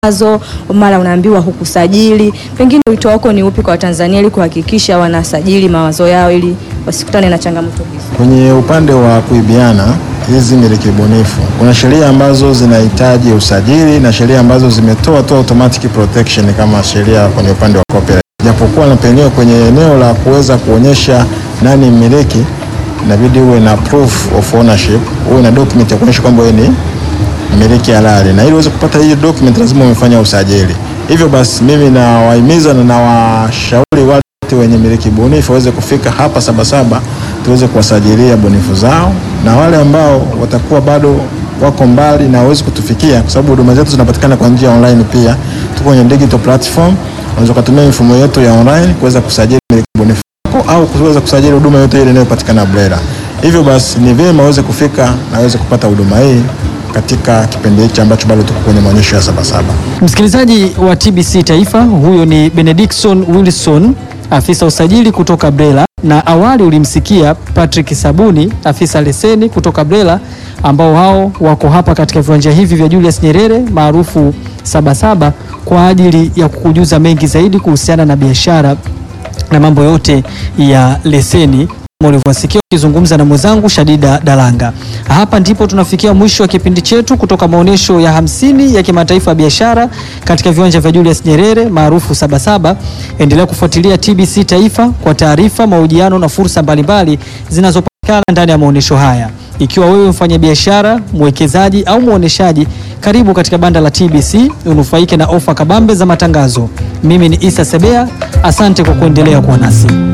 matangazo, mara unaambiwa hukusajili. Pengine wito wako ni upi kwa Watanzania ili kuhakikisha wanasajili mawazo yao ili wasikutane na changamoto hizo? Kwenye upande wa kuibiana hizi miliki bunifu, kuna sheria ambazo zinahitaji usajili na sheria ambazo zimetoa tu automatic protection kama sheria kwenye upande wa copyright. Japokuwa na penyewe kwenye eneo la kuweza kuonyesha nani mmiliki, inabidi uwe na proof of ownership, uwe na document ya kuonyesha kwamba wewe ni mmiliki halali, na ili uweze kupata hiyo document lazima umefanya usajili. Hivyo basi, mimi nawahimiza na nawashauri wale wote wenye miliki bunifu waweze kufika hapa Sabasaba tuweze kuwasajilia bunifu zao, na wale ambao watakuwa bado wako mbali na hawezi kutufikia, kwa sababu huduma zetu zinapatikana kwa njia online. Pia tuko kwenye digital platform, unaweza kutumia mifumo yetu ya online kuweza kusajili miliki bunifu yako au kuweza kusajili huduma yote ile inayopatikana BRELA. Hivyo basi ni vyema waweze kufika na waweze kupata huduma hii katika kipindi hichi ambacho bado tuko kwenye maonyesho ya Sabasaba. Msikilizaji wa TBC Taifa, huyo ni Benediction Wilson, afisa usajili kutoka BRELA, na awali ulimsikia Patrick Sabuni, afisa leseni kutoka BRELA, ambao hao wako hapa katika viwanja hivi vya Julius Nyerere maarufu Sabasaba kwa ajili ya kukujuza mengi zaidi kuhusiana na biashara na mambo yote ya leseni kama ulivyosikia ukizungumza na mwenzangu Shadida Dalanga. Hapa ndipo tunafikia mwisho wa kipindi chetu kutoka maonyesho ya hamsini ya kimataifa ya biashara katika viwanja vya Julius Nyerere maarufu Sabasaba. Endelea kufuatilia TBC Taifa kwa taarifa, mahojiano na fursa mbalimbali zinazopatikana ndani ya maonyesho haya. Ikiwa wewe mfanyabiashara, mwekezaji au muoneshaji, karibu katika banda la TBC unufaike na ofa kabambe za matangazo. Mimi ni Isa Sebea, asante kwa kuendelea kuwa nasi.